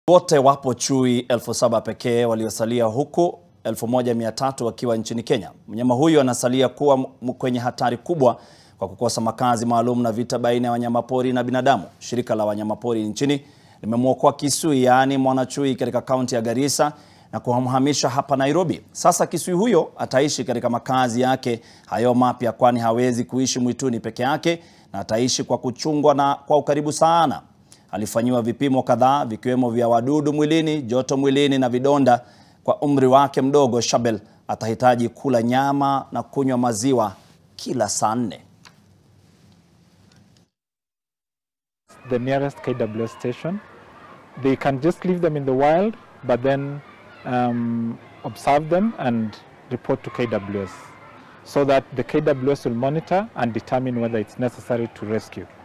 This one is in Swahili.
Wote wapo chui elfu saba pekee waliosalia huku 1300 wakiwa nchini Kenya. Mnyama huyu anasalia kuwa m- kwenye hatari kubwa kwa kukosa makazi maalum na vita baina ya wanyamapori na binadamu. Shirika la wanyamapori nchini limemwokoa Kisui, yaani mwanachui katika kaunti ya Garissa na kumhamisha hapa Nairobi. Sasa Kisui huyo ataishi katika makazi yake hayo mapya, kwani hawezi kuishi mwituni peke yake na ataishi kwa kuchungwa na kwa ukaribu sana. Alifanyiwa vipimo kadhaa vikiwemo vya wadudu mwilini, joto mwilini na vidonda. Kwa umri wake mdogo, Shabel atahitaji kula nyama na kunywa maziwa kila saa nne. the nearest KWS station. They can just leave them in the wild, but then um, observe them and report to KWS so that the KWS will monitor and determine whether it's necessary to rescue.